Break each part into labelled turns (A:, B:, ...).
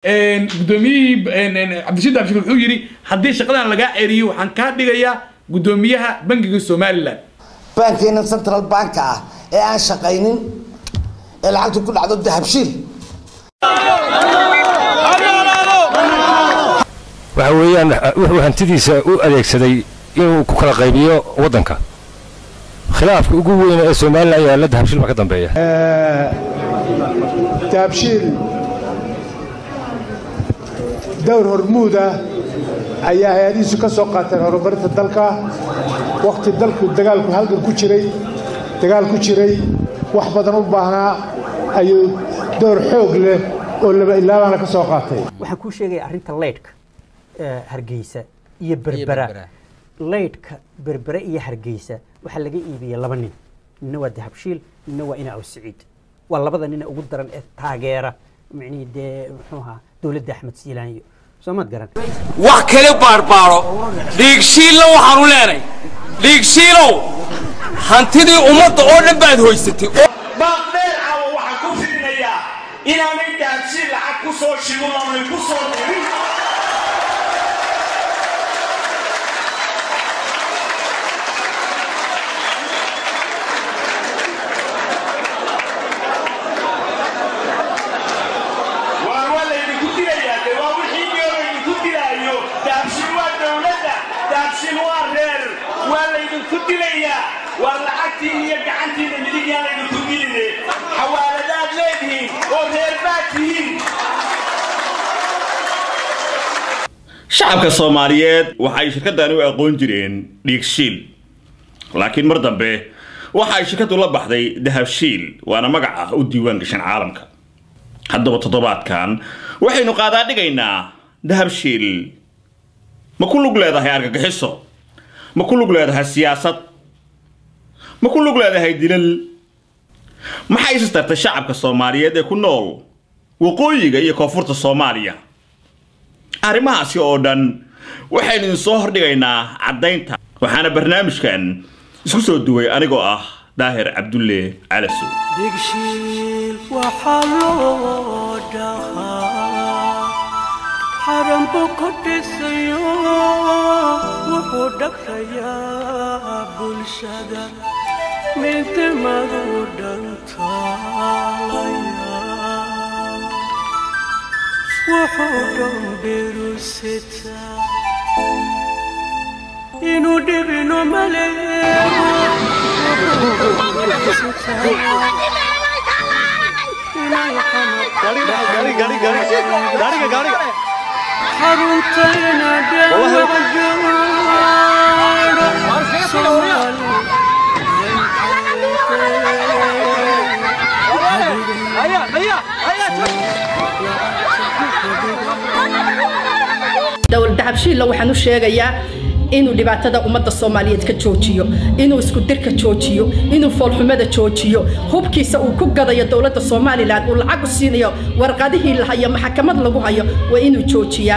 A: gudoomiyihii cabdishiid abshir wuxuu yidhi haddii shaqadan lagaa ceriyo waxaan kaa dhigayaa gudoomiyaha bangiga somalilan
B: baankeena central banka ah ee aan shaqaynin ee lacagtu ku dhacdo dahabshiil
C: waxa weeyaan wuxuu hantidiisa u adeegsaday inuu ku kala qaybiyo waddanka khilaafka ugu weyn ee somalilan ayaa la dahabshiil baa ka dambeeya
D: dahabshiil dowr hormuud ah ayaa hay-adihiisu ka soo qaateen horumarinta dalka wakhti dalku dagaalku halgan ku jiray dagaal ku jiray wax badan u baahnaa ayuu dowr xoog leh oo laba ilaabaana ka soo qaatay
E: waxaan kuu sheegaya arrinta leydhka hargeysa iyo berbera leydhka berbere iyo hargeysa waxaa laga iibiyey laba nin nina waa dahabshiil nina waa ina awsiciid waa labada nina ugu daran ee taageera micnihii dee muxuu ahaa dowladda axmed siilaanyo soo maad garan
F: wax kale baarbaaro dhiigshiilla waxaanu leenay dhiigshiilow hantidii ummadda oo dhan baad hoysatay
G: baaqdheer caawa waxaan ku fidinayaa inaanay dahabshiil lacag ku soo shigin oonay ku soo dirin waa waa laydinku dilayaa de waa wixii iyo laydinku dilaayo dahabshiil waa dowladda dahabshiil waa reer waa laydinku dilayaa waa lacagtii iyo gacantiina midig yaan laydinku diline xawaaladaad leedihiin oo reer baad tihiin
H: shacabka soomaaliyeed waxay shirkadani u aqoon jireen dhiigshiil laakiin mar dambe waxa ay shirkadu la baxday dahabshiil waana magac ah u diiwaan gashan caalamka haddaba toddobaadkan waxaynu qaadaa dhigaynaa dahabshiil ma ku lug leedahay argagixiso ma ku lug leedahay siyaasad ma ku lug leedahay dilal maxay is tartay shacabka soomaaliyeed ee ku nool waqooyiga iyo koonfurta soomaaliya arrimahaasi oo dhan waxaynu idin soo hordhigaynaa caddaynta waxaana barnaamijkan isku soo duway anigoo ah daahir cabdulle calasow
I: dhigshiil waxaa loo dhahaa xaranbu ku dhisayo wuxuu dhagrayaa bulshada midnimadu dhantaalaya wuxuu dhowdhirusitaa inuu dhibino xaruntayna
J: dowlad dahabshiilla waxaan u sheegayaa inuu dhibaatada ummadda soomaaliyeed ka joojiyo inuu isku dirka joojiyo inuu foolxumada joojiyo hubkiisa uu ku gadayo dowladda somalilan uu lacag u siinayo warqadihii la hayo maxkamad lagu hayo waa inuu joojiyaa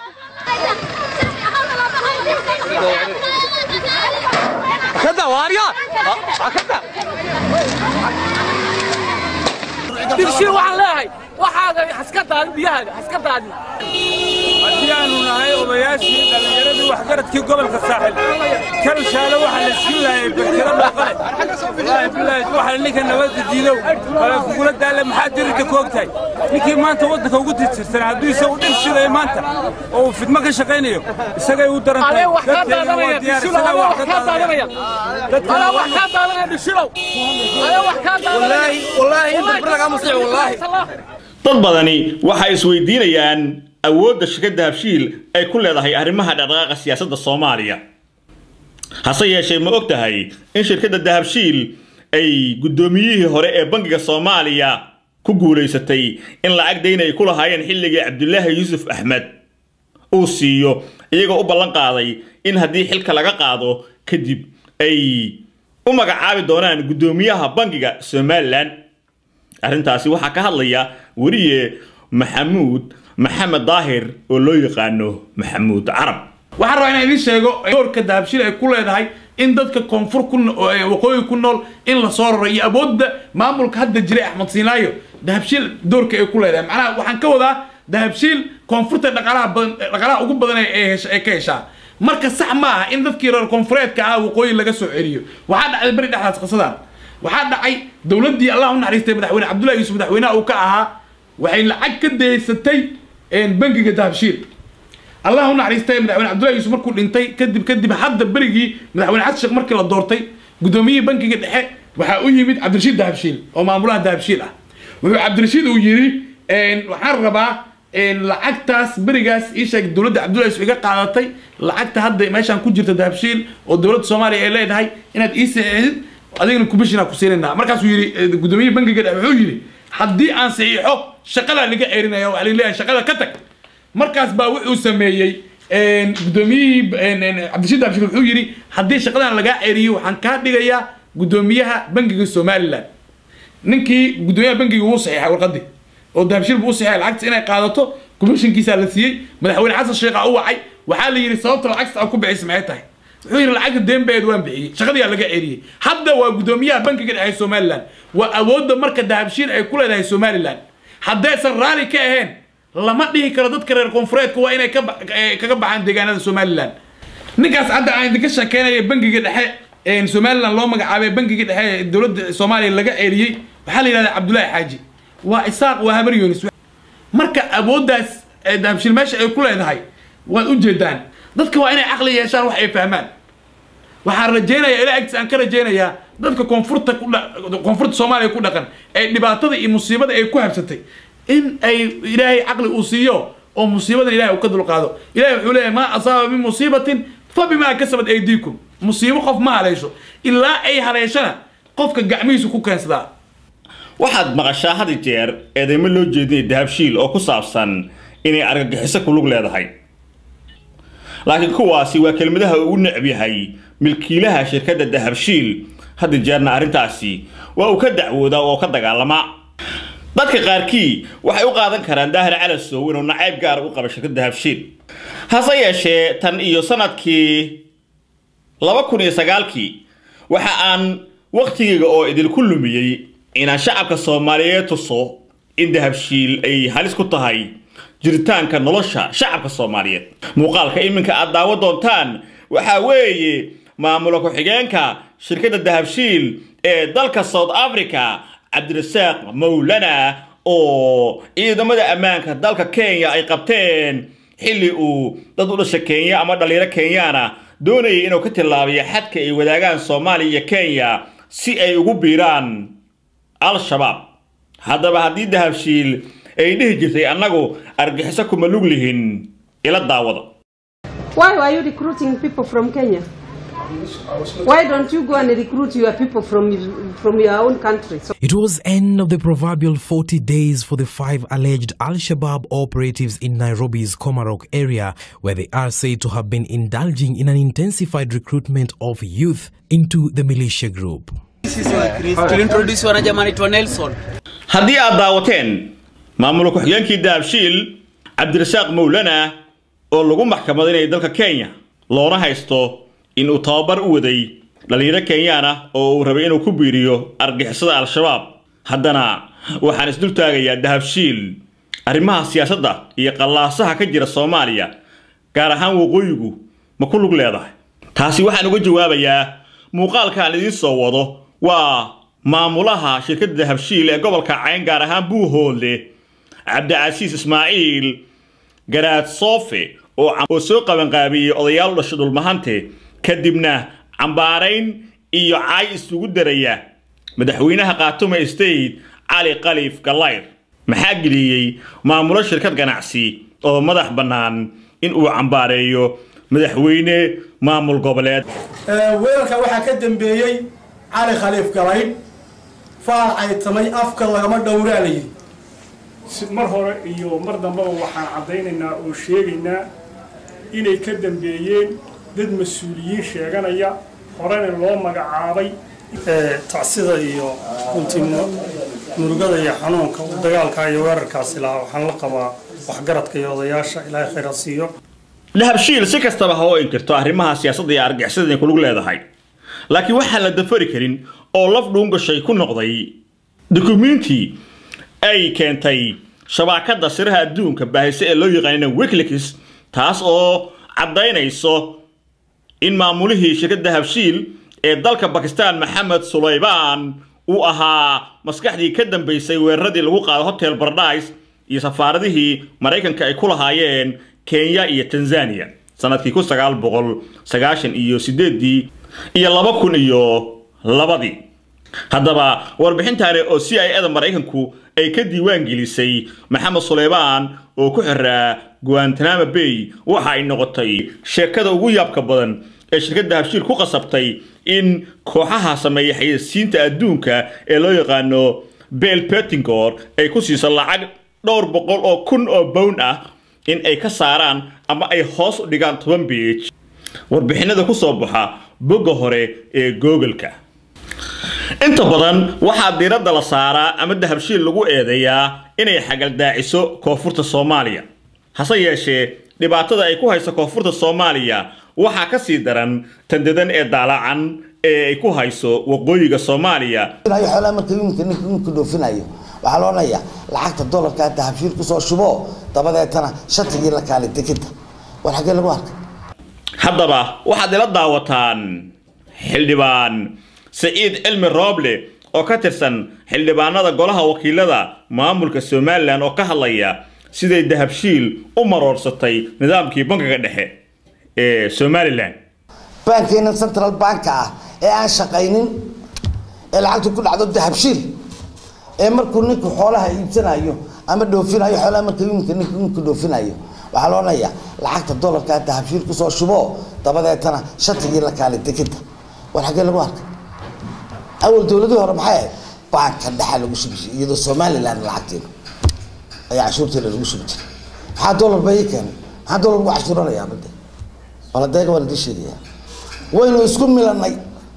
F: dhiigshiil waxaan leeyahay waxaaga haska daadin biyahaaga haska daadin
K: haddii aanu nahay odayaashii dhallinyaradii waxgaradkii gobolka saaxil kalshaale waxaa la siin laayay berkada dhaqale wallaahi bilaahi waxaa ninka nabadda diidow wala kugula daale maxaa diridda ku ogtahay ninkii maanta waddanka ugu tirtirsan hadduu isagu dhir shidayo maanta oo uu fidmo ka shaqaynayo isagay u daran tahay dadkeeduna waa diyaar isagaa wax ka daadanaya dadkana wax ka daadanaya dhishilow wallaahi wallaahi inta bir lagaa musiic wallaahi
H: dad badani waxay isweydiinayaan awoodda shirkadda habshiil ay ku leedahay arrimaha dhaqdhaqaaqa siyaasadda soomaaliya hase yeeshee ma og tahay in shirkadda dahabshiil ay guddoomiyihii hore ee bangiga soomaaliya ku guulaysatay in lacag dayn ay ku lahaayeen xilligii cabdulaahi yuusuf axmed uu siiyo iyagoo u ballan qaaday in haddii xilka laga qaado kadib ay u magacaabi doonaan guddoomiyaha bangiga somalilan arrintaasi waxaa ka hadlaya weriye maxamuud maxamed daahir oo loo yaqaano maxamuud carab
A: waxaan rabaa inaan idiin sheego doorka dahabshiil ay ku leedahay in dadka koonfur ku waqooyi ku nool in la soo raro iyo awoodda maamulka hadda jiray axmed siinaayo dahabshiil doorka ay ku leedahay macnaha waxaan ka wadaa dahabshiil koonfurta dhaqaalaha badan dhaqaalaha ugu badan ee ay hesha- ay ka heshaa marka sax ma aha in dadkii reer koonfureedka ah waqooyi laga soo celiyo waxaa dhacday beri dhexdaas qisadan waxaa dhacay dowladdii allah u naxariistay madaxweyne cabdullahi yuusuf madaxweynaha uu ka ahaa waxay lacag ka daysatay bangiga dahabshiil allah u naxariistay madaxweyne cabdullahi yuusuf markuu dhintay kadib kadib hadda berigii madaxweyne xasan sheekh markii la doortay gudoomiyihii bangiga dhexe waxaa u yimid cabdirashiid dahabshiil oo maamulaha dahabshiil ah wuxuu cabdirashiid uu yidhi waxaan rabaa lacagtaas berigaas ii sheeg dowladda cabdullahi yuusuf iga qaadatay lacagta hadda meeshaan ku jirta dahabshiil oo dowladda soomaaliya ay leedahay inaad ii saxiixdid adigana kubishinaa ku siinayna markaasuu yidhi gudoomiyihii bangiga dhexe wuxuu yidhi haddii aan saxiixo shaqadaa laga erinaya waxaa leeyahay shaqada ka tag markaas baa wuxuu sameeyey gudoomiyihii cabdirashiid dahabshiil wuxuu yidhi haddii shaqadan lagaa ceriyo waxaan kaa dhigayaa gudoomiyaha bangiga somaliland ninkii gudoomiyaha bangiga wuu saxiixay warqadii oo dahabshiil buu u saxiixay lacagta inay qaadato komishinkiisaa la siiyey madaxweyne xasan sheekha u wacay waxaa la yidhi sababta lacagta aad ku bixisa maxay tahay wuxuu yidhi lacagta deenbeed waan bixiyey shaqadiyaa laga ceriyey hadda waa gudoomiyaha bankiga dhexe somaliland waa awoodda marka dahabshiil ay ku leedahay somaliland haddaysan raali ka ahayn lama dhihi karo dadka reer koonfureedka waa inay ka ba- eh, kaga baxaan deegaanada somaliland ninkaas hadda aan idinka sheekeynaya bangiga dhexe somaliland loo magacaabay bangiga dhexe ee dowladda soomaaliya laga ceriyey waxaa la yidhahdaa cabdullaahi xaaji waa isaaq waa habar yunis marka awooddaas ee dahabshiil meesha ay ku leedahay waad u jeedaan dadka waa inay caqli yeeshaan wax ay fahmaan waxaan rajaynayaa ilaa agtiis aan ka rajaynayaa dadka koonfurta ku dha- koonfurta soomaaliya ku dhaqan ee dhibaatada iyo musiibada ay ku habsatay in ay ilaahay caqli uu siiyo oo musiibadan ilahay uu ka dulqaado ilahay wuxuu leeyahay maa asaaba min musiibatin fa bimaa kasabat aydiikum musiibo qof ma haleesho ilaa ay haleeshana qofka gacmihiisu ku keensadaa
H: waxaad maqashaa had iyo jeer eedeymo loo jeedinaya dahabshiil oo ku saabsan inay argagixiso ku lug leedahay laakiin kuwaasi waa kelmadaha uu u necb yahay milkiilaha shirkadda dahabshiil had iyo jeerna arrintaasi waa uu ka dacwoodaa oo ka dagaalamaa dadka qaarkii waxay u qaadan karaan daahir calasow inuu nacayb gaar u qaba shirkadda dahabshiil hase yeeshee tan iyo sanadkii laba kun iyo sagaalkii waxa aan wakhtigayga oo idinku lumiyey inaan shacabka soomaaliyeed tuso in dahabshiil ay halis ku tahay jiritaanka nolosha shacabka soomaaliyeed muuqaalka iminka aad daawo doontaan waxaa weeye maamula ku-xigeenka shirkadda dahabshiil ee dalka south africa cabdirasaaq mawlana oo ciidamada ammaanka dalka kenya ay qabteen xilli uu dad u dhasha kenya ama dhalinyaro kenyaana doonayay inuu ka tilaabiyo xadka ay wadaagaan soomaaliya iyo kenya si ay ugu biiraan al-shabaab haddaba haddii dahabshiil ay dhihi jirtay annagu argixiso kuma lug lihin ila daawada
L: Why are you recruiting people from Kenya? Why don't you go and recruit your people from from your own country? So
M: It was end of the proverbial 40 days for the five alleged Al-Shabaab operatives in Nairobi's Komarok area, where they are said to have been indulging in an intensified recruitment of youth into the militia group.
N: tulintroduce wanajamani anaitwa Nelson.
H: haddii aad daawateen maamula ku-xigeenkii dahabshiil cabdirasaaq mawlana oo lagu maxkamadinaya dalka kenya loona haysto in uu tababar u waday dhalinyaro kenyaan ah oo uu rabay inuu ku biiriyo argixisada al-shabaab haddana waxaan isdul taagayaa dahabshiil arrimaha siyaasadda iyo qallaasaha ka jira soomaaliya gaar ahaan waqooyigu ma ku lug leedahay taasi waxaan uga jawaabayaa muuqaalka aan idiin soo wado waa maamulaha shirkadda dahabshiil ee gobolka cayn gaar ahaan buuhoodle cabdicasiis ismaaciil garaad soofe oo cam- oo soo qabanqaabiyey odayaal u dhasha dhulmahante kadibna cambaarayn iyo caay isugu daraya madaxweynaha khaatume state cali khaliif gallayr maxaa geliyey maamulo shirkad ganacsi oo madax bannaan in uu cambaareeyo madaxweyne maamul goboleed
O: weerarka waxaa ka dambeeyey cali khaliif galaydh faal caytamay afka lagama dhowraalayay
P: si mar hore iyo mar dambeba waxaan caddaynaynaa oo sheegaynaa inay ka dambeeyeen dad mas-uuliyiin sheeganaya horena loo magacaabay tacsida iyo runtii mu- murugada iyo xanuunka uu dagaalka iyo weerarkaasi lahaa waxaan la qabaa waxgaradka iyo odayaasha ilaahay khayra siiyo
H: dahabshiil si kastaba ha u inkirto arrimaha siyaasadda iyo argixisada inay ku lug leedahay laakiin waxaan la dafari karin oo laf dhuungashay ku noqday dukumiintii ay keentay shabaakadda siraha adduunka baahise ee loo yaqaanina wikileaks taas oo caddaynayso in maamulihii shirkadda habshiil ee dalka bakistan maxamed sulaybaan uu ahaa maskaxdii ka dambaysay weeraradii lagu qaado hotel paradise iyo safaaradihii maraykanka ay ku lahaayeen kenya iyo tanzania sanadkii kun sagaal boqol sagaashan iyo sideedii iyo laba kun iyo labadii haddaba warbixintaani oo c i eda maraykanku ay ka diiwaan gelisay maxamed suleymaan oo ku xiraa guantanamo bay waxa ay noqotay sheekada ugu yaabka badan ee shirkadda habshiil ku qasabtay in kooxaha sameeya xayeysiinta adduunka ee loo yaqaano bel petingor ay ku siiso lacag dhowr boqol oo kun oo bown ah in ay ka saaraan ama ay hoos u dhigaan toban beej warbixinada ku soo baxa bogga hore ee googleka inta badan waxaa diiradda la saaraa ama dahabshiil lagu eedeeyaa inay xagaldaaciso koonfurta soomaaliya hase yeeshee dhibaatada ay ku hayso koonfurta soomaaliya waxaa ka sii daran tandadan ee daalacan ee ay ku hayso waqooyiga soomaaliya
B: xoolaha marka iminka ninka iminka dhoofinayo waxaa la odhanayaa lacagta dollarka dahabshiil kusoo shubo dabadeetana shatigii la kaalay dekeda war xaggee lagu arkay
H: haddaba waxaad ila daawataan xildhibaan saciid cilmi rooble oo ka tirsan xildhibaanada golaha wakiilada maamulka somalilan oo ka hadlaya siday dahabshiil u maroorsatay nidaamkii bankiga dhexe ee somalilan
B: baankeena central banka ah ee aan shaqaynin ee lacagtu ku dhacdo dahabshiil ee markuu ninku xoolaha iibsanayo ama dhoofinayo xoolaha marka iminka ninku iminka dhoofinayo waxaa la odhanayaa lacagta dollarka dahabshiil kusoo shubo dabadeetana shatigii la kaalay dekeda war xaggee lagu arkay awal dowladii hore maxay ahayd baanka dhexa lagu shubi jiray iyadoo somaliland lacagteeda ayaa cashuurteeda lagu shubi jiray maxaa dollar bay ii keenay maxaa dollar lagu cashuuranayaa bade baladeega waan idin sheegayaa waynu isku milanay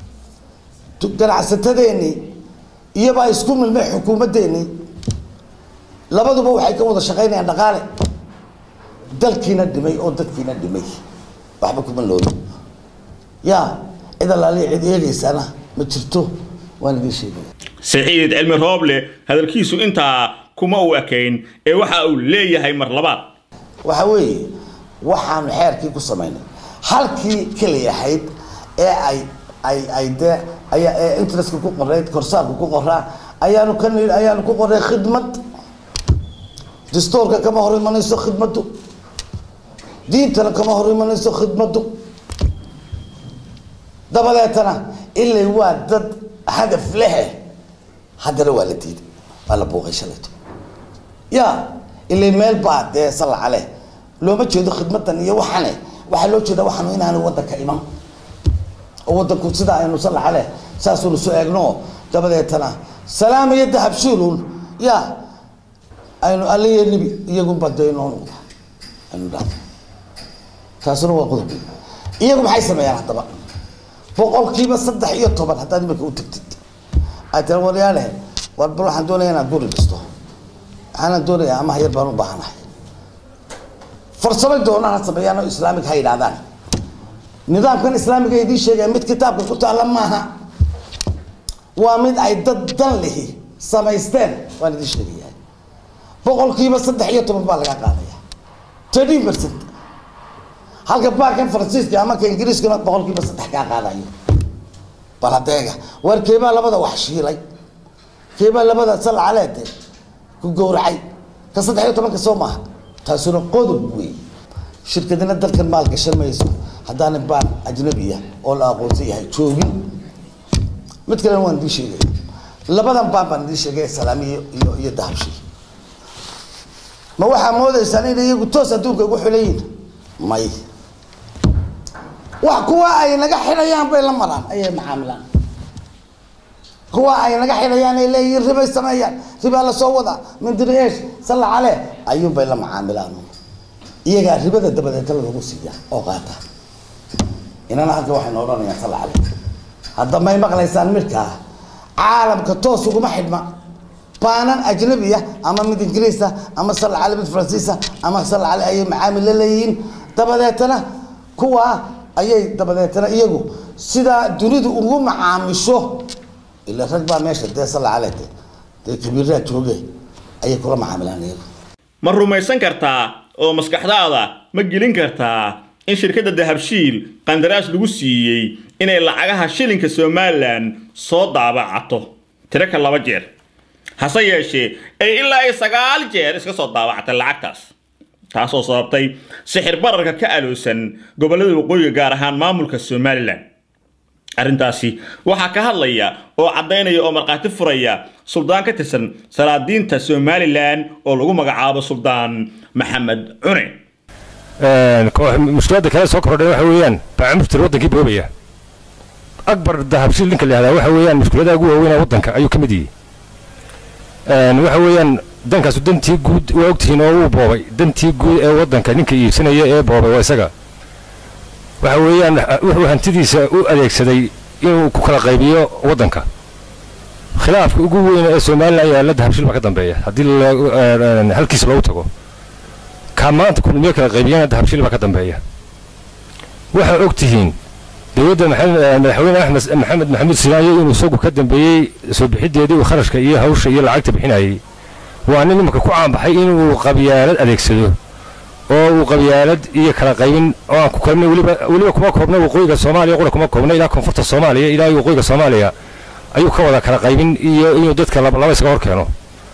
B: ganacsatadeenii iyobaa isku milmay xukuumaddeenii labaduba waxay ka wada shaqaynayaan dhaqaale dalkiina dhimay oo dadkiina dhimay waxba kuma loobi ya cid allaaliya cid eegaysana ma jirto waan idin sheegaya
H: saciid cilmi rooble hadalkiisu intaa kuma u ekayn ee waxa uu leeyahay mar labaad
B: waxa weeye waxaanu xeerkii ku samaynay halkii keliya ahayd ee ay ay ay dee ayaa ee interestka ku qorayd korsaarka ku qoraa ayaanu ka ni ayaanu ku qoray khidmad dastuurka kama hor imanayso khidmaddu diintana kama hor imanayso khidmaddu dabadeetana ilay waa dad hadaf lehe haddana waa la diiday waa la buuqay shalayto ya ilay meel baa dee salaca leh looma jeedo khidmadan iyo waxane waxaa loo jeeda waxaanu inaanu wadanka iman oo wadanku sida aynu salaca leh saasuunu soo eegno dabadeetana salaam iyo dahabshiilun ya aynu aliyo nebi iyagunba dee inoo noqda aynu dhahdo taasuna waa qodob iyagu maxay sameeyaan haddaba boqolkiiba saddex iyo toban haddaad imika u tagtid aad tira waryaalehe war bal waxaan doonaya inaad guri dhisto waxaana doonayaa amaha yar baan u baahanahay farsamay doonaan ha sameeyaan oo islaamig ha yidhahdaan nidaamkan islaamiga idiin sheegaya mid kitaabka ku taalla maaha waa mid ay dad dan lihi samaysteen waan idiin sheegayaa boqolkiiba saddex iyo toban baa laga qaadaya thirteen percent halka baarkan faransiiska ama ka ingiriiskana boqolkiiba saddex kaa qaadayo bal hadeega war keebaa labada wax shiilay keebaa labada salcaleede ku gowracay ka saddex iyo tobanka soo maaha taasuna qodob wey shirkadina dalkan maal gashan mayso haddaana baan ajnabiya oo la aqoonsan yahay joogin mid kalena waan idiin sheegaya labadan baan baan idiin sheegaya salaamiyo iyo iyo dahabshi ma waxaa moodaysaan inay iyagu toos adduunka ugu xilayiin may wax kuwa ay naga xidhayaan bay la maraan ayay macaamilaan kuwa ay naga xidhayaan ay leeyihiin ribay sameeyaan ribaa lasoo wadaa mindiri eesh salla cale ayuun bay la macaamilaan iyagaa ribada dabadeetala lagu siiya oo qaata inana halka waxaynu odhanayaan salla cale hadda may maqlaysaan midkaa caalamka toos uguma xidhma baanan ajnabiya ama mid ingiriisa ama salla cale mid faransiisa ama salla cale ayay macaamil la leeyihiin dabadeetana kuwa ayay dabadeetana iyagu sidaa dunidu ugu macaamisho ila rag baa meesha dee salla cale de dee kabiiraha jooge ayay kula macaamilaan iyagu
H: ma rumaysan kartaa oo maskaxdaada ma gelin kartaa in shirkadda dahabshiil qandaraas lagu siiyey inay lacagaha shilinka somalilan soo daabacato tiro ka laba jeer hase yeeshee ay ilaa ay sagaal jeer iska soo daabacatay lacagtaas taasoo sababtay sixir bararka ka aloosan gobollada waqooyiga gaar ahaan maamulka somalilan arrintaasi waxaa ka hadlaya oo caddaynaya oo markhaati furaya suldaan ka tirsan salaadiinta somalilan oo lagu magacaabo suldaan maxamed cune
C: mushkiladda kale soo kordhay waxa weeyaan baacamurtir wadankii boobaya akbar dahabshiil ninka la yihahdaa waxa weeyaan mushkiladaha ugu waaweynaa waddanka ayuu ka mid yihi waxa weeyaan dankaasu dantii guud waa ogtihiin oo uu boobay dantii guud ee waddanka ninka iibsanaya ee boobay waa isaga waxa weeyaan wuxuu hantidiisa u adeegsaday inuu ku kala qaybiyo waddanka khilaafka ugu weyn ee somalilan ayaa la dahabshiil baa ka dambeeya haddii halkiisa loogu tago kaa maanta kulmiyo kala qaybiyana dahabshiil baa ka dambeeya waxaa og tihiin dowladda madaxweyne axmed maxamed maxamuud sinaayo inuu isagu ka dambeeyey soo bixideedii uu kharashka iyo hawsha iyo lacagta bixinayay waa nin imanka ku caanbaxay inuu qabyaalad adeegsado oo uu qabyaalad iyo kala qaybin oo aan ku koobnay weliba weliba kuma koobna waqooyiga soomaaliya qura kuma koobna ilaa koonfurta soomaaliya ilaa waqooyiga soomaaliya ayuu ka wada kala qaybin iyo inuu dadka laba isaga hor keeno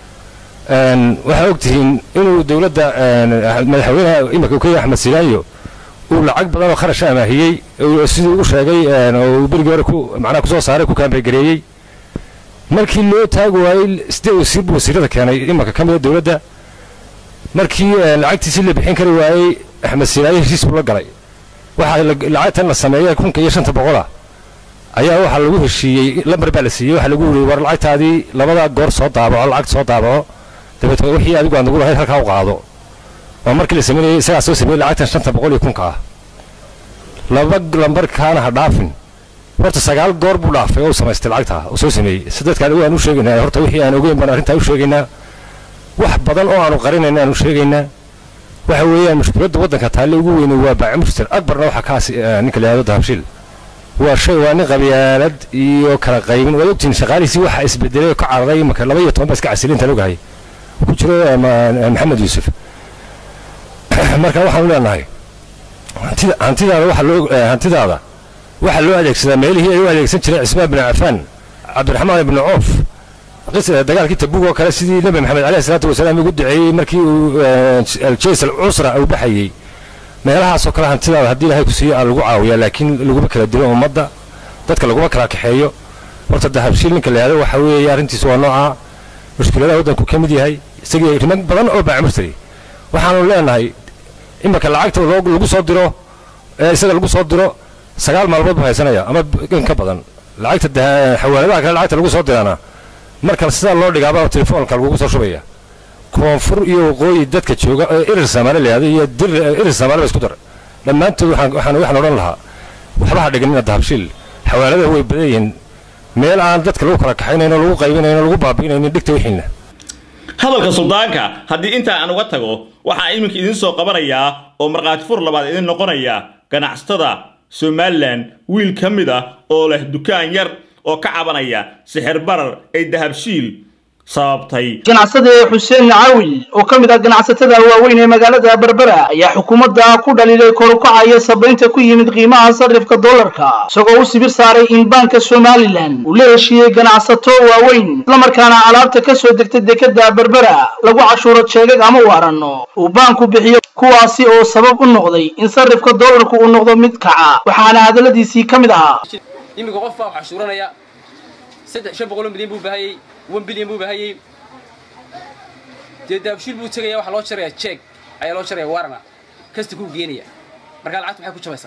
C: waxaa og tihiin inuu dowladda madaxweynaha imanka kenya axmed sinaayo uu lacag badan oo kharash amaahiyey sidii uu sheegay oo uu berigii hore ku macnaha kusoo saaray ku kaambegareeyey markii loo taagi waayey sidee wasiir buu wasiirada keenay imanka ka mida dowladda markii lacagtiisii la bixin kari waayey axmed sinaayo heshiis buu la galay waxaa lacagtan la sameeyey kunka iyo shanta boqola ayaa waxaa lagu heshiiyey lambar baa la siiyey waxaa lagu yiri war lacagtaadii labada goor soo daabaco lacagta soo daabaco dabeetna wixii adigu aan nagu lahayd halkaa u qaado waa markii la sameynayay isagaa soo sameeyey lacagtan shanta boqol iyo kunka ah laba lambarkaana ha dhaafin horta sagaal goor buu dhaafay oo u samaystay lacagtaa uu soo sameeyey si dadkaan waan u sheegaynaa horta wixii aan ogeyn baan arrintaa u sheegaynaa wax badan oo aanu qarinayna aanu sheegaynaa waxa weeyaan mushkiladda waddanka taalle ugu weyne waa baacimurtir akbarna waxaa kaas ninka la yihahdo dahabshiil waa shay waa nin qabyaalad iyo kala qaybin waad ogtihiin shaqaalihiisii waxaa isbedelay oo ka cararay imaka laba iyo toban baa iska casilinta logahay ku jiro maxamed yuusuf marka waxaanu leenahay hantidaada waxa loo hantidaada waxaa loo adeegsadaa meelihii ay u adeegsan jireen cismaan bin cafaan cabdiraxmaan ibnu coof dagaalkii tabuug oo kale sidii nebi maxamed caleyhi salaatu wasalaam ugu duceeyey markii uu aljays alcusra uu baxayey meelahaasoo kale hantidaada haddii ilaahay ku siiyo aa lagu caawiyaa laakiin laguma kala dilo ummadda dadka laguma kala kaxeeyo horta dahabshiil ninka la yihahdo waxa weeye arrintiisu waa noocaa mushkiladaha waddanku ka mid yahay isagii riman badan oo baacmurtay waxaanu leenahay imarka lacagta lagu soo diro ee isaga lagu soo diro sagaal maalmood buu haysanaya ama in ka badan lacagta xawaaladaha kale lacagta lagu soo dirana marka sidaa loo dhigaaba telefoonka lagugu soo shubaya koonfur iyo waqooyi dadka jooga ee irir samaale la yihahdo iyo dir irir samaale ba isku dar dhammaantood waxaan waxaan waxaan odhan lahaa waxba ha dhiganina dahabshiil xawaaladaha way badan yihiin meel aan dadka lagu kala kaxaynayno lagu qaybinayno lagu baabi'inaynin dhigta wixiina
H: hadalka suldaanka haddii intaa aan uga tago waxaa iminka idiin soo qabanayaa oo markhaati fur labaad idin noqonaya ganacsatada somalilan wiil ka mid ah oo leh dukaan yar oo ka cabanaya sixir barar ay dahabshiil sababtay
Q: ganacsade xuseen nacawi oo ka mid ah ganacsatada waaweyn ee magaalada berbera ayaa xukuumadda ku dhaliilay korukacaya sabaynta ku yimid qiimaha sarifka dollarka isagoo u sibir saaray in baanka somalilan uu la heshiiyey ganacsato waaweyn islamarkaana alaabta ka soo degta dekada berbera lagu cashuuro jeegag ama waarano uu baanku bixiyo kuwaasi oo sabab u noqday in sarifka dollarku uu noqdo mid kaca waxaana hadalladiisii ka mid ahaa
R: iminka qof baa wax cashuuranaya saddex shan boqol oo milyan buu baahayey one bilyan buu baahayey dee daabshiil buu tegaya waxaa loo jarayaa jeeg ayaa loo jaraya warana kasta kuu geenaya markaa lacagta maxay ku jabaysaa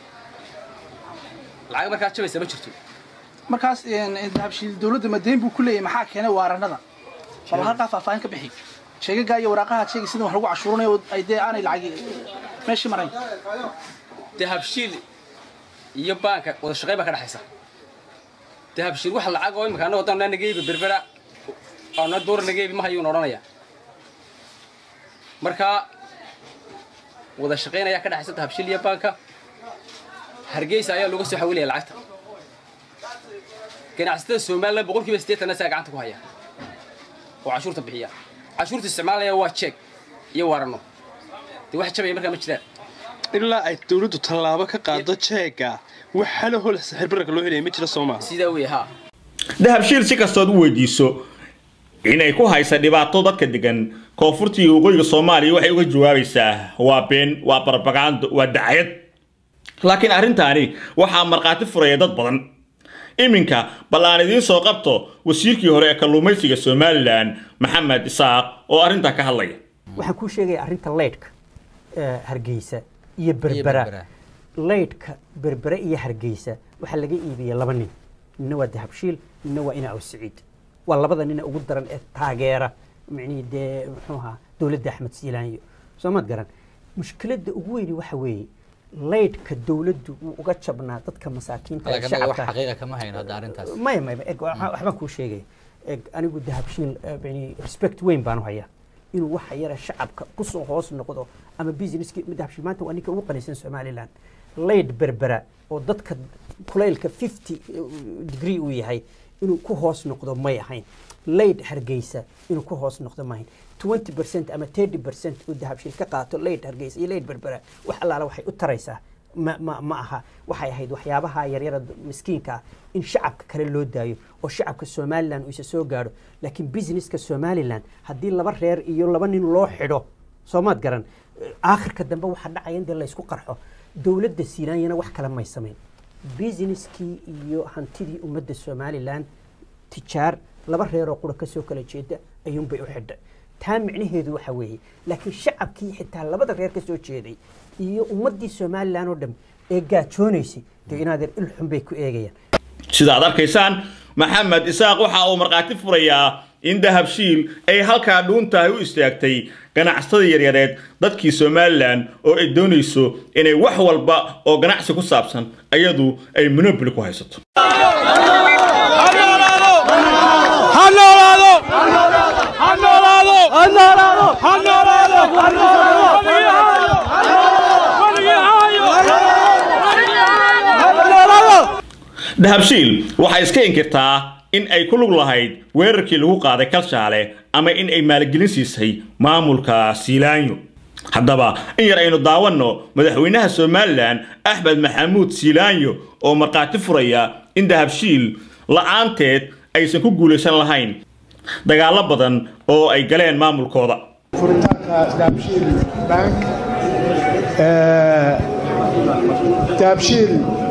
R: lacag markaa jabaysaa ma jirto
Q: markaas dahabshiil dowladda madeyn buu ku leeyahay maxaa keenay waaranada bal halkaa faahfaahin ka bixi sheegagaa iyo waraaqaha sheegay sida wax lagu cashuuranayo ay dee aanay lacag meeshii marayn
R: dahabshiil iyo baanka wada shaqayn baa ka dhexaysa dahabshiil wax lacag oo imika annago haddaan nageebi berbera oona door nageebi ma hayuun odhanaya marka wada shaqayn ayaa ka dhexaysa dahabshiil iyo baanka hargeysa ayaa looga soo xawilaya lacagta ganacsatada somaliland boqolkiiba siddeetanna saa gacanta ku haya oo cashuurta bixiya cashuurta isticmaalaya waa jeeg iyo waarano dee wax jabaya markaa ma jiraan
S: ilaa ay dowladdu tallaabo ka qaado jeega wax halo hol sixirbararka loo helaya ma jira soo maaha
R: sidaa wey haa
H: dahabshiil si kastood u weydiiso inay ku haysa dhibaato dadka degan koonfurta iyo waqooyiga soomaaliya waxay uga jawaabaysaa waa been waa barbagando waa dacayad laakiin arrintaani waxaa markhaati furaya dad badan iminka bal aan idiin soo qabto wasiirkii hore ee kalluumaysiga somalilan maxamed isaaq oo arrintaa ka hadlaya
E: waxaan kuu sheegaya arrinta leydhka hargeysa iyo berbera leydhka berbere iyo hargeysa waxaa laga iibiyey laba nin nina waa dahabshiil nina waa ina awsiciid waa labada nina ugu daran ee taageera micnihii dee muxuu ahaa dowladda axmed siilaanyo soo maad garan mushkiladda ugu weyni waxa weeye leydhka dowladdu wuu uga jabnaa dadka masaakiinta ee
T: laakiin anaga wax
E: shacabka
T: xaqiiqa kama hayno hadda arrintaas
E: maya maya eg waxa- waxbaan kuu sheegaya eg anigu dahabshiil eh, yani respect weyn baan u hayaa inuu waxa yara shacabka kusoo hoos noqdo ama businesski dahabshiil maanta waa ninka ugu qanisan somaliland leyd berbera oo dadka kulaylka 50 degree uu yahay inuu ku hoos noqdo may ahayn leyd hargeysa inuu ku hoos noqdo ma ahayn 20 percent ama 30 percent uu dahabshiil ka qaato leyd hargeysa iyo leyd berbera wax allaala waxay u taraysaa ma, ma, ma aha waxay ahayd waxyaabaha yaryara miskiinka ah in shacabka kale loo daayo oo shacabka somalilan uu isa soo gaadho laakiin businesska somalilan haddii laba reer iyo laba nin loo xidho soomaad garan eh, aakhirka dambe waxaa dhacaya in dee laysku qarxo dowladda siinaanyana wax kale may samayn businesskii iyo hantidii ummadda somalilan tijaar laba reeroo qura kasoo kala jeeda ayuunbay u xidhay taa micnaheedu waxa weeye laakiin shacabkii xitaa labada reer ka soo jeeday iyo ummaddii somalilan oo dhan ee gaajoonaysay dee inaadeer ilxun bay ku eegayaan
H: sida aad arkaysaan maxamed isaaq waxa uu markhaati furayaa in dahabshiil ay halkaa dhuuntahay u istaagtay ganacsatada yaryareed dadkii somalilan oo ay doonayso inay wax walba oo ganacsi ku saabsan ayadu ay monoboli ku haysato dahabshiil waxay iska inkirtaa in ay ku lug lahayd weerarkii lagu qaaday kalshaale ama in ay maalgelin siisay maamulka siilaanyo haddaba in yar aynu daawanno madaxweynaha somalilan axmed maxamuud siilaanyo oo markhaati furaya in dahabshiil la'aanteed aysan ku guulaysan lahayn dagaallo badan oo ay galeen maamulkooda
D: furitaanka dahabshiil bank ee, dahabshiil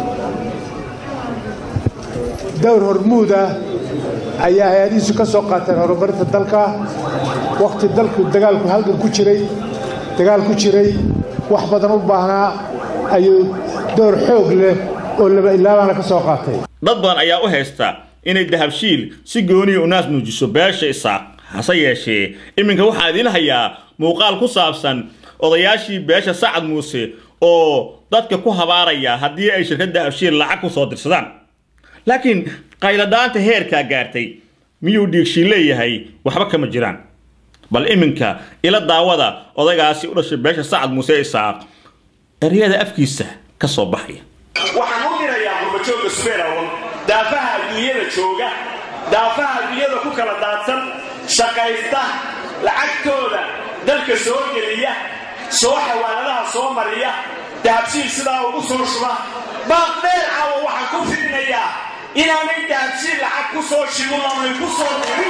D: dowr hormuud ah ayaa hay-adihiisu ka soo qaateen horumarinta dalka wakhti dalku dagaalku halgan ku jiray dagaal ku jiray wax badan u baahnaa ayuu dowr xoog leh oo laba ilaabaana ka soo qaatay
H: dad badan ayaa u haysta inay dahabshiil si gooniya u naas nuujiso beesha isaaq hase yeeshee iminka waxaa idiin hayaa muuqaal ku saabsan odayaashii beesha sacad muuse oo dadka ku habaaraya haddii ay shirkadda dahabshiil lacag ku soo dirsadaan laakiin qayladhaanta heerkaa gaartay miyuu dhiigshiil leeyahay waxba kama jiraan bal iminka ila daawada odaygaasi u dhashay beesha sacad muuse isaaq eryada afkiisa ka soo baxaya
G: waxaan u dirayaa qurbajooga subeelawal daafaha adduunyada jooga daafaha adduunyada ku kala daadsan shaqaysta lacagtooda dalka soo geliya soo xawaaladaha soo mariya dahabshiil sidaa ugu soo shuba baaq dheer caawa waxaan ku fidinayaa inaanay dahabshiil lacag ku soo shibin oonay ku soo dirin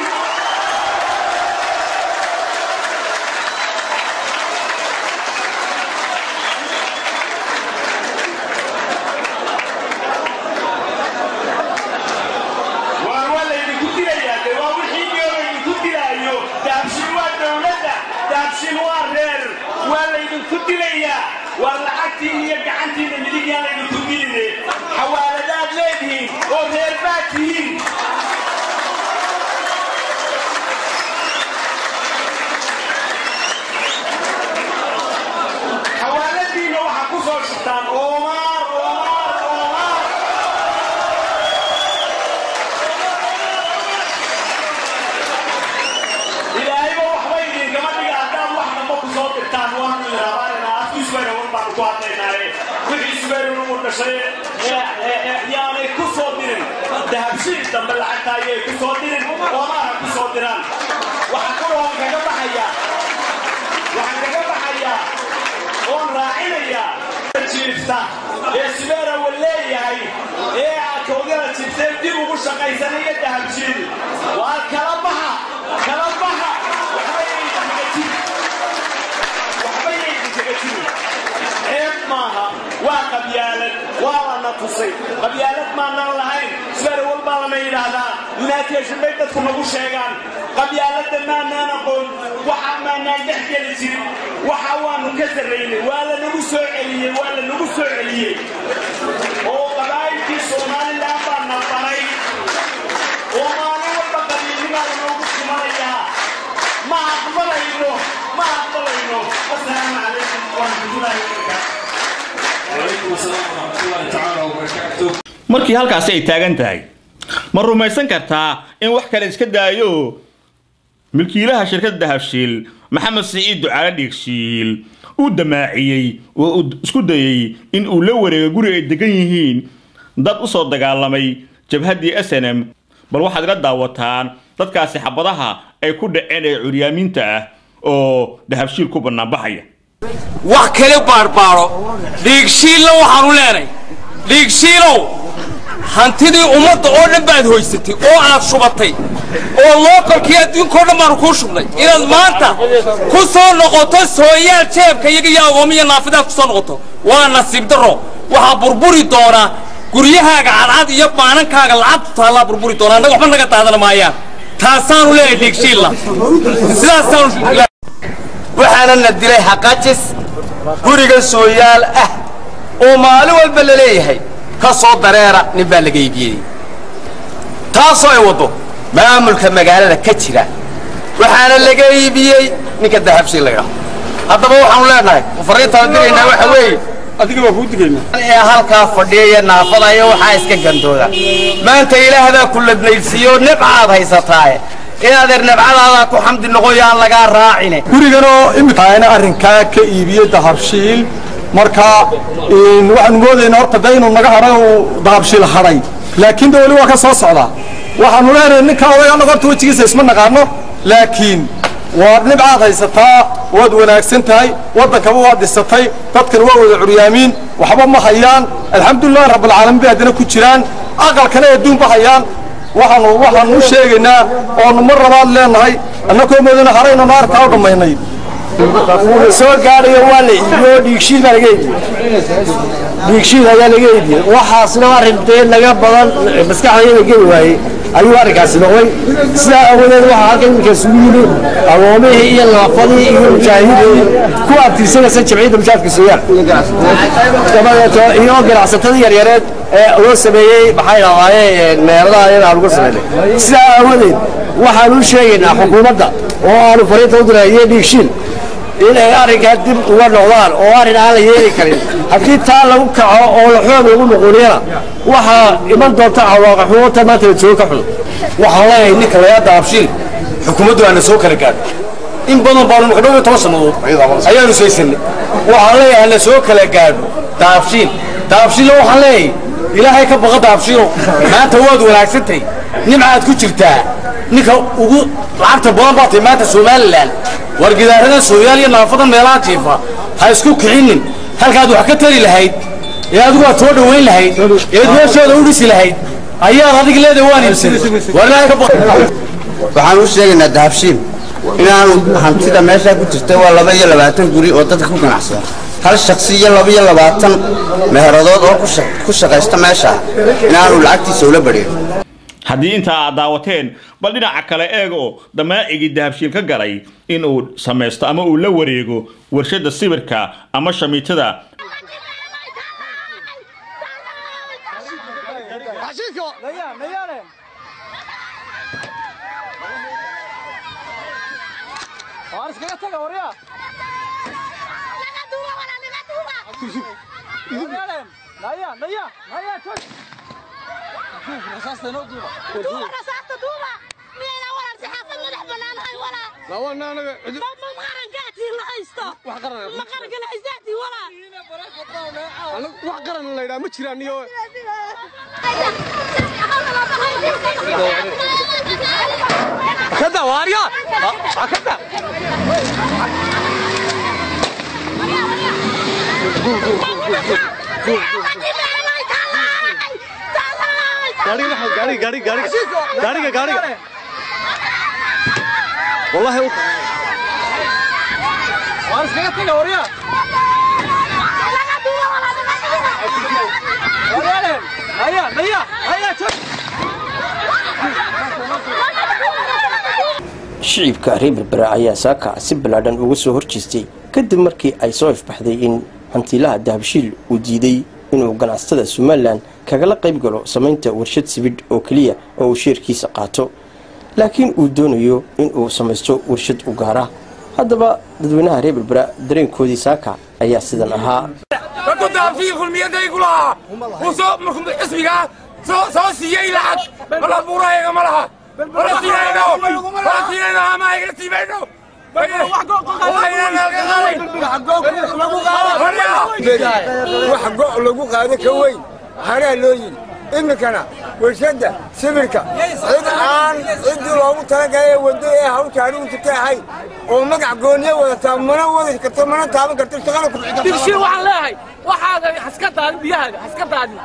G: waar waa laydinku dilayaa de waa wixii nio laydinku dilaayo dahabshiil waa dowladda dahabshiil waa reer waa laydinku dilayaa waar lacagtii iyo gacantiina midig yaan laydinku diline xawaaladaad leedihiin oo reer baad tihiin xawaaladiina waxaa ku soo shubtaan oomaar oomaar oomaar ilaahayba waxba idinkama dhiga haddaad wax damba ku soo dirtaan waanu idinrabaanayna afkii subayrawan baanu ku hadlaynaaye wixii subayrun u dhashay ee- ee- ee yaanay ku soo dirin dahabshiil dambe lacagta ayay ku soo dirin oomaara ku soo diraan waxaa kaloo kaga baxaya waxaan kaga baxayaa oon raacinayaa jiifta ee sibeera wa leeyahay ee akoodada jiifteen dib ugu shaqaysanaya dahabjiil waa kala baxa kala baxa waxba yayidinkaga jiri waxba yayidinkaga jiri ceeb maaha waa qabyaalad waa lana tusay qabyaalad maanaan lahayn sibeera walbaa lana yidhaahdaa united bay dadku nagu sheegaan qabyaaladda maanaan aqoon waxa maanaan dhex geli jirin waxa waanu ka sarraynay waa lanagu soo celiyey waa lanagu soo celiyey oo qabaa'ilkii somalilan baa nabanay oo maalin walba qabiilnimaa lanoogu sumanayaa ma aqbalayno ma aqbalayno asalaamu calaykum waraxmatullaahi wabarakaatu
H: markii halkaasi ay taagan tahay ma rumaysan kartaa in wax kale iska daayo milkiilaha shirkadda dahabshiil maxamed siciid ducaale dhiigshiil uu damaaciyey oo uu isku dayey in uu la wareego guri ay degan yihiin dad u soo dagaalamay jabhaddii s n m bal waxaad ila daawataan dadkaasi xabadaha ay ku dhaceen ee curyaamiinta ah oo dahabshiil ku bannaanbaxaya
F: wax kale baarbaaro dhiigshiilna waxaanu leenay dhiigshiilow hantidii ummadda oo dhan baad hoysatay oo aad shubatay oo lookolkii adduunkao dhan baanu kuu shubnay inaad maanta ku soo noqoto sooyaal jeebka iyaga iyo agoomiya naafidaad ku soo noqoto waa nasiib darro waxaa burburi doonaa guryahaaga cadcad iyo baanankaaga lacagtu taallaa burburi doonaa annaga waxba naga daadan maayaan taasaanu leeyahay dhiigshiilla sidaasaanu
T: waxaana na dilay xaqajis guriga sooyaal ah oo maalin walba la leeyahay ka soo dareera nin baa laga iibiyey taasoo ay waddo maamulka magaalada ka jira waxaana laga iibiyey ninka dahabshiil laga haddaba waxaanu leenahay fariintaan diraynaa waxa weeye adiga waa kuu digaynaa ee halkaa fadhiyaya naafada iyo waxaa iska gandooda maanta ilaahdaa ku ladnaydsiiyo nibcaad haysataaye inaadeer nabcadaadaa ku xamdi noqoyaan lagaa raacine
U: guriganoo imikaana arrinkaa ka iibiyey dahabshiil marka waxaanu moodaynaa horta de inuu naga hadhay uu dahabshiil hadhay laakiin de weli waa ka soo socdaa waxaanu leenahay ninka oday annaga horta wejigiisa isma naqaano laakiin waad nibcaad haysataa waad wanaagsan tahay waddankaba waad dhisatay dadkan waa wada curyaamiin waxba ma hayaan alxamdulilahi rabbilcaalamiin bay haddana ku jiraan aqalkana adduunba hayaan waxaanu waxaanu u sheegaynaa oonu mar labaad leenahay annakoo moodana haraynu naartaa u dhammaynay
V: wuxuu soo gaadhayo waa la iibiyo dhiigshiid baa laga iibiyey dhiigshiid ayaa laga iibiyey waxaasna arrin dee naga badan maskaxdayada geli waayey ayuu arrinkaasi noqday sidaa awadeed waxaa halkan iminka isugu yimi agoomihii iyo naafadii iyo mujaahidiin ku abtirsanaysa jamciyadda mujaahidka sooyaal dabadeeto iyo ganacsatada yaryareed ee loo sameeyey maxay dhahdaayeen meeladaha iyada aan uga sameynay sidaa aawadeed waxaan u sheegaynaa xukuumadda oo aanu fariinta u diray iyo dhiigshiil inay arrinkaa dib uga noqdaan oo arrin aan la yeeli karin haddii taa lagu kaco oo la xoog lagu noqoniyana waxaa iman doonta cawaaqa xumoota maanta la joogo ka xun
T: waxaan leeyahay ninka lagaa dahabshiil xukuumaddu aana soo kala gaadho in badan baanu maka dhow iyo toban sannadood ayaanu saysanay waxaan leeyahay hana soo kala gaadho dahabshiil dahabshiilla waxaan leeyahay ilaahay ka baqa dahabshiilo maanta waad wanaagsantahay nimcaad ku jirtaa ninka ugu lacagta badan baa tahay maanta somalilan war gidaarada sooyaal iyo naafada meelaha jiifa ha isku kicinin halkaad wax ka tari lahayd ee adigu aad soo dhowayn lahayd eed meeshooda u dhisi lahayd ayaad adig leedahay waan iibsaday war ilaahay ka baqa
W: waxaan u sheegaynaa dahabshiil inaanu hantida meeshaa ku jirta waa laba iyo labaatan guri oo dadka ku ganacsada hal shaksi iyo laba iyo labaatan meheradood oo ku shaqaysta meesha inaanu lacagtiisa ula badhiyo
H: haddii intaa aad daawateen bal dhinaca kale eeg oo damaacigii dahabshiil ka galay in uu samaysto ama uu la wareego warshadda sibirka ama shamiitada
U: wax qaran la yidhaa ma jiraan iyo
F: kada waarya kada
S: gaariga maxamed gaariga gaariga gaariga gaariga gaariga wallahi u waan iskaga taga warya haya haya haya
I: shicibka reer berbera ayaa saaka si ballaadhan uga soo horjeestay kadib markii ay soo ifbaxday in hantiilaha dahabshiil uu diiday inuu ganacsatada somalilan kagala qayb galo samaynta warshad sibidh oo keliya oo uu sheerkiisa qaato laakiin uu doonayo inuu samaysto warshad u gaara haddaba dadweynaha reer berbera dareenkoodii saaka ayaa sidan ahaa
F: dadku dahabshii kulmiyadaygu lahaa uu soo markuu xisbigaa soo soo siiyey lacag mala buurayaga ma laha mala siinayno mala siinayno ama ayga siimayno
J: wax go' lagu qaado ka weyn haraa loo yidhi iminkana warshadda sibirka cid aan ciddii loogu talagalay waddo ee hawshaani u jirta ahayn oo magac gooniye wadataa mana wadi karto mana taaban karto shaqada ku
F: digshii waxaan leeyahay waxaaga haska daadin biyahaaga haska daadin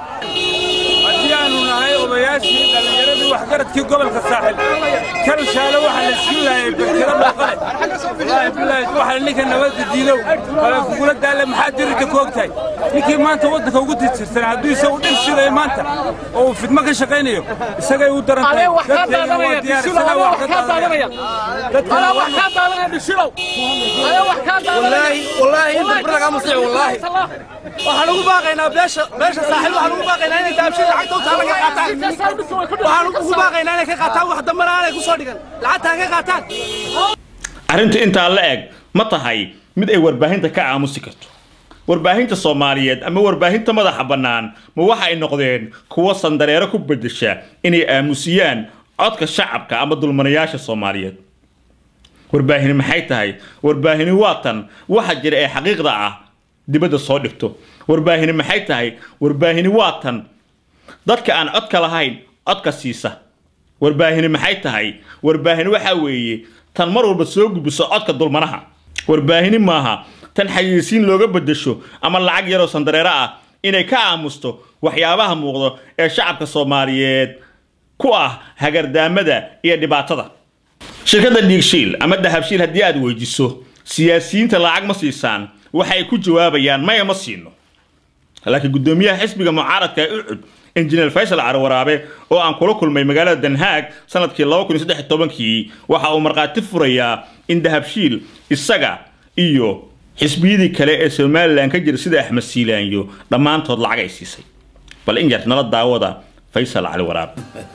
K: haddii aanu nahay odayaashii dhallinyaradii waxgaradkii gobolka saaxil kan shaale waxaa la siin laayay berkada dhaqale wallaahi bilaahi waxa ninka nabadda diidow wala kugula daalle maxaa dirirta ku ogtahay ninkii maanta waddanka ugu tirtirsan hadduu isagu dhil shidayo maanta oo uu fidmo ka shaqaynayo isagay u daran tahay dadkeygana waa diyaar isagaa wax ka daadanaya
F: أنا وحكات أنا بشلو أنا وحكات
S: والله والله انت برك مصيع والله waxaan ugu baaqaynaa beesha beesha saaxiib waxaan ugu baaqaynaa inay daabshada lacagta u taala ka qaataan waxaan ugu baaqaynaa inay ka qaataan wax dambana aanay ku soo dhigan lacagta ka qaataan
H: arrinta intaa la eg ma tahay mid ay warbaahinta ka aamusi karto warbaahinta soomaaliyeed ama warbaahinta madaxa bannaan ma waxa ay noqdeen kuwo sandareero ku beddesha inay aamusiyaan codka shacabka ama dulmanayaasha soomaaliyeed warbaahini maxay tahay warbaahini waa tan waxa jira ee xaqiiqda ah dibadda soo dhigto warbaahini maxay tahay warbaahini waa tan dadka aan codka lahayn codka siisa warbaahini maxay tahay warbaahini waxa weeye tan mar walba soo gudbiso codka dulmanaha warbaahini maaha tan xayeysiin looga beddesho ama lacag yaroo sandareero ah inay ka aamusto waxyaabaha muuqdo ee shacabka soomaaliyeed ku ah hagardaamada iyo dhibaatada shirkadda dhiigshiil ama dahabshiil haddii aad weydiso siyaasiyiinta lacag ma siisaan waxay ku jawaabayaan maya ma siino laakiin guddoomiyaha xisbiga mucaaradka ee ucud injineer faysal carwaraabe oo aan kula kulmay magaalada danhaag sanadkii kii waxa uu markhaati furayaa in dahabshiil isaga iyo xisbiyadii kale ee somalilan ka jira sida axmed siilaanyo dhammaantood lacag ay siisay bal in yar nala daawada faysal cali waraabe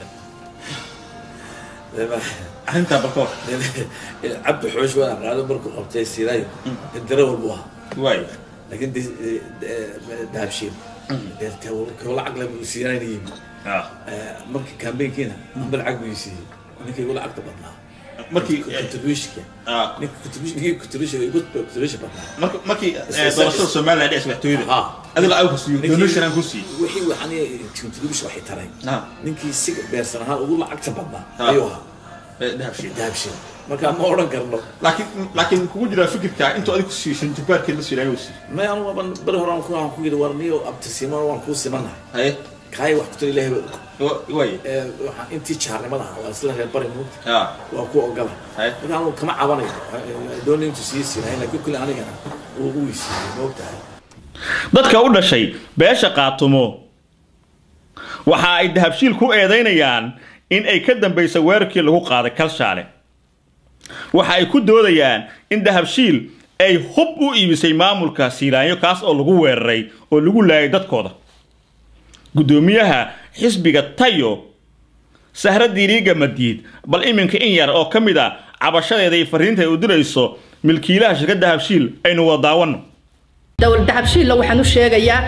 H: arrintaa balkoor
X: cabdi xoosh waan aqaano markuu qabtay siraayo darawal buu ahaa
H: waay
X: laakiin dahabshiil lacag le buu siinayna yimi markii kambeynkiina amba lacag buu siiyey ninkii igu lacagta badnaa
H: markii
X: contributionka ninka contributionkii contribution igu contribution badnaa
H: markii doorashada somaliland ee madaxtooyada adiga lacag ku siiyo donation aan ku siiyo
X: wixii waxaan contribution waxay taray ninkii si beersan ahaan ugu lacagta badnaa ayuu ahaa
H: dahabshiil
X: dahabshiil marka ma odhan karno
H: laakiin laakiin kugu jiraa fikirka intuu adigu siisan jabbaarkeed la siilayo uu siiyo
X: may anu waban beri hore aan ku aan ku yidhi war niyo abtirsiimo waan kuu simanahay
H: haye
X: kaay wax ku tiri ilaahay
H: way
X: waxaan intii jaarnimada ahaa waa isla reer bari moogta waa ku ogola marka anu kama cabanayo doona intuu sii siinahay laakiin kulli anigana uu u weysiiyey moogtahay
H: dadka u dhashay beesha qaatumo waxa ay dahabshiil ku eedaynayaan in ay ka dambaysa weerarkii lagu qaaday kalshaale waxa ay ku doodayaan in dahabshiil ay hub u iibisay maamulka siilaanyo kaas oo lagu weeraray oo lagu laayay dadkooda guddoomiyaha xisbiga tayo sahra diiriiga madiid bal iminka in yar oo ka mid a cabashadeeda iyo fariinta ay u dirayso milkiilaha shirkadda dahabshiil aynu wada daawanno
Y: dowlad dahabshiilla waxaan u sheegayaa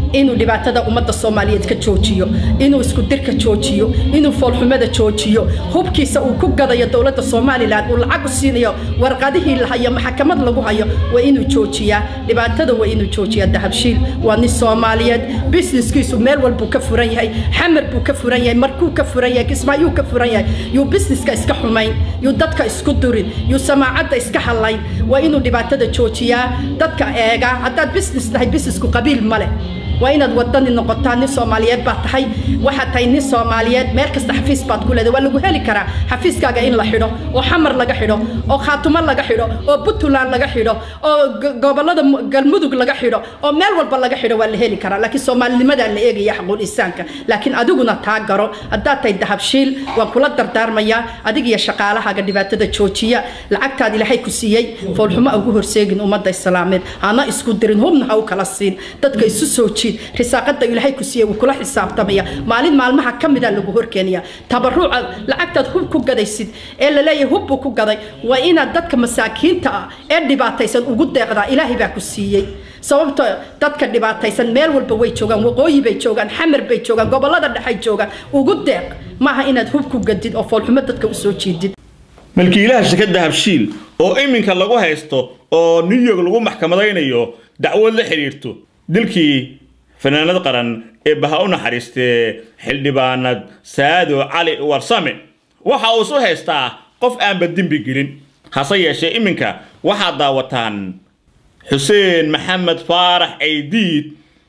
A: inuu dhibaatada ummadda soomaaliyeed ka joojiyo inuu isku dirka joojiyo inuu foolxumada joojiyo hubkiisa uu ku gadayo dowladda somalilan uu lacag u siinayo warqadihii la hayo maxkamad lagu hayo waa inuu joojiyaa dhibaatada waa inuu joojiyaa dahabshiil waa nin soomaaliyeed businesskiisu meel walbuu ka furan yahay xamar buu ka furan yahay markuu ka furan yahay kismaayuu ka furan yahay yuu busineska iska xumayn yuu dadka isku durin yuu samaacadda iska halayn waa inuu dhibaatada joojiyaa dadka eega haddaad business tahay businessku qabiil ma leh waa inaad wadani noqotaa nin soomaaliyeed baad tahay waxaad tahay nin soomaaliyeed meel kasta xafiis baad ku leedahay waa lagu heli karaa xafiiskaaga in la xidho oo xamar laga xidho oo khaatumo laga xidho oo puntland laga xidho oo go- gobollada mu- galmudug laga xidho oo meel walba laga xidho waa la heli karaa laakiin soomaalinimadaa la eegaya xaquul insaanka laakiin adiguna taa garo haddaad tahay dahabshiil waan kula dardaarmayaa adig iyo shaqaalahaaga dhibaatada joojiya lacagtaad ilaahay ku siiyey foolxumo ha ugu horseegin ummadda islaameed hana isku dirin hubna ha u kala siin dadka isu soo jiid risaaqada ilaahay ku siiyey wuu kula xisaabtamaya maalin maalmaha ka mida lagu horkeenaya tabaruca lacagtaad hub ku gadaysid ee la leeyahay hub buu ku gaday waa inaad dadka masaakiinta ah ee dhibaataysan ugu deeqdaa ilaahay baa ku siiyey sababto dadka dhibaataysan meel walba way joogaan waqooyi bay joogaan xamar bay joogaan gobollada dhexay joogaan ugu deeq maaha inaad hub ku gadid oo foolxumo dadka usoo jiidid
H: milkiilaha shirkadda habshiil oo iminka lagu haysto oo new york lagu maxkamadaynayo dacwad la xidhiirto dilkii fanaanad qaran ee baha u naxariistee xildhibaanad saado cali warsame waxa uu isu haystaa qof aanba dembi gelin hase yeeshee iminka waxaad daawataan xuseen maxamed faarax aydiid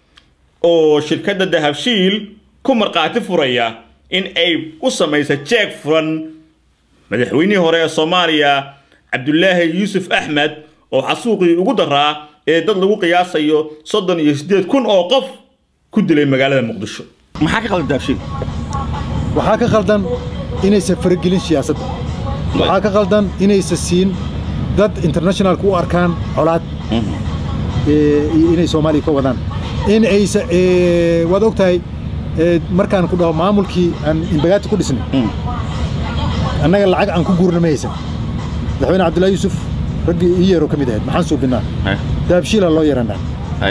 H: oo shirkadda dahabshiil ku markhaati furaya in ay u samaysa jeeg furan madaxweynihii hore ee soomaaliya cabdulaahi yuusuf axmed oo xasuuqii ugu daraa ee dad lagu qiyaasayo soddon iyo siddeed kun oo qof ku dilay magaalada muqdisho maxaa ka qaldan dahabshiil
D: waxaa ka khaldan inaysan faragelin siyaasadda waxaa ka khaldan inaysan siin dad internationalka u arkaan colaad ee, iyo inay soomaaliya ka wadaan in aysa ee, waad og tahay ee, markaan ku dhaho maamulkii aan imbagaati ku dhisnay annaga lacag aan ku guurna ma haysan madaxweyne cabdullaahi yuusuf raggii ii yeeroo ka mid ahayd maxaan suubinnaa dahabshiilaa loo yeeranaa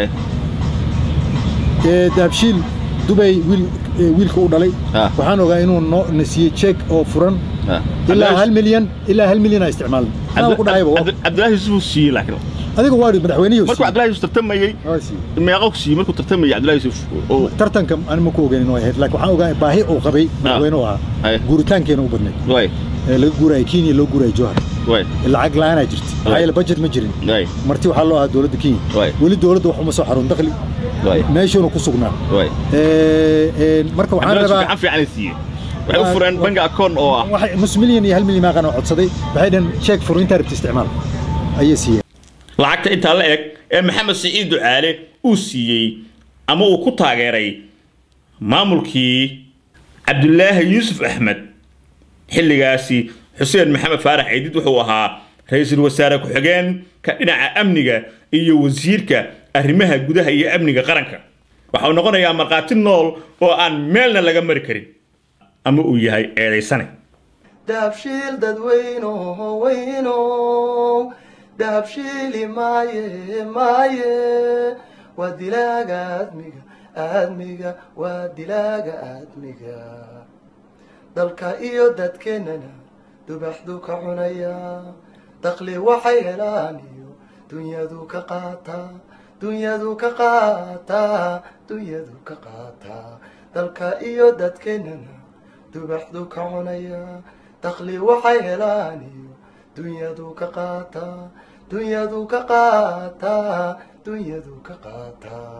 D: ee, dahabshiil dubay wiil ee, wiilka u dhalay waxaan ogaa inuu noo na siiyey jeeg oo furan ilaa hal milyan ilaa hal milyan aa isticmaalna anaa ku dhahayba waa-
H: cabdulaahi yuusuf uu siiyey laakiin
D: adiga waa madaxweynihii
H: markuu cabdulaahi yuusuf tartamayey meeqa ku siiyey markuu tartamayey cabdulaahi yuusuf oo
D: tartanka aan ma ku ogeyn way ahayd laakiin waxaan ogaa baahi uu qabay madaxweyne u ahaa guuritaankeena u badnayd ee laga guurayay kenya loo guurayay jowhar lacag la'aanaa jirta maxaa yeele budget ma jirin marti waxaa loo ahaa dowladda kenya weli dowladda wax uma soo xarun dakhli meeshuuna ku sugnaa Ee, ee, marka waxaan
H: cabdulaahi
D: rabaa
H: gacan fiican ay siiyey waxay u fureen bangi akoon oo ah
D: waxay nus milyan iyo hal milyan maaqan oo codsaday waxay dhaheen jeeg furo intaa rabta isticmaal ayay siiyeen
H: lacagta intaa la eg ee maxamed siciid ducaale uu siiyey ama uu ku taageeray maamulkii cabdulaahi yuusuf axmed xilligaasi xuseen maxamed faarax ciidid wuxuu ahaa ra-iisul wasaare ku-xigeenka dhinaca amniga iyo wasiirka arrimaha gudaha iyo amniga qaranka waxa uu noqonayaa markhaati nool oo aan meelna laga mari karin ama uu yahay eedaysane
L: dahabshiil dadweynoho weynow dahabshiili maaye maaye waa dilaaga aadmiga aadmiga waa dilaaga aadmiga dalka iyo dadkeennana dubaxdu ka cunaya daqli waxay helaan iyo dunyadu ka qaataa dunyadu ka qaataa dunyadu ka qaataa dalka iyo dadkeennana dubaxdu ka cunaya daqli waxay helaan iyo dunyadu ka qaataa dunyadu ka qaataa dunyadu ka qaataa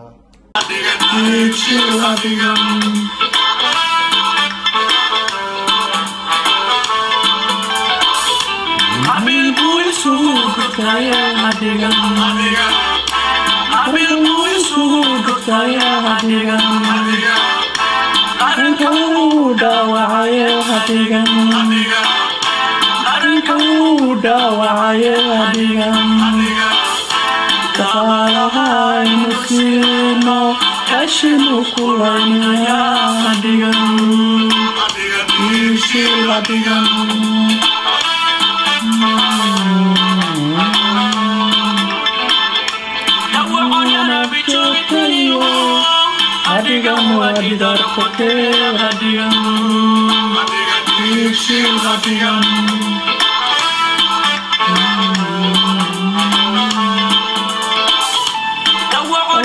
M: hadigan waa dhidar kotee hadigan dhiigshil hadigan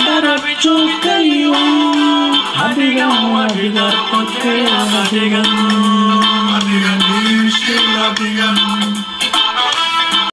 M: joogtayo hadigan waa dhidar kotee hadigan